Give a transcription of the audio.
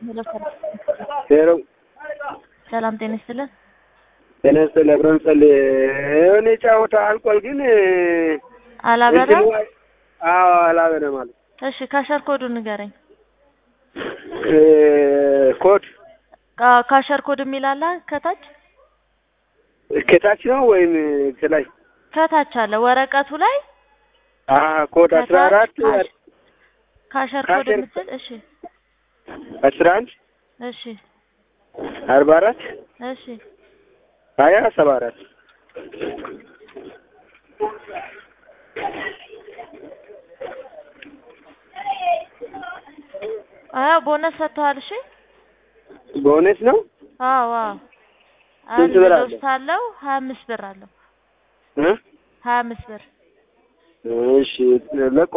ሄሎ ሰላም ሄሎ ሰላም ጤና ይስጥልን። ጤና ይስጥልኝ። አብረን ጸልይ። የሆነ ጨዋታ አልቋል፣ ግን አላበራም። እንትኑ አዎ አላበረም አለ። እሺ ካሸር ኮዱ ንገረኝ። እ ኮድ ካ- ካሸር ኮድ የሚል አለ ከታች ከታች ነው ወይም ከላይ? ከታች አለ ወረቀቱ ላይ አ ኮድ አስራ አራት ከታች ካሸር ኮድ ካሸር- የምትል እሺ አስራ አንድ እሺ አርባ አራት እሺ ሀያ ሰባ አራት አዎ ቦነስ ሰጥተዋል። እሺ በእውነት ነው። አዎ አዎ ስንት አንድ ብር አለው? ዶስት አለው ሀያ አምስት ብር አለው እ ሀያ አምስት ብር እሺ ለቆ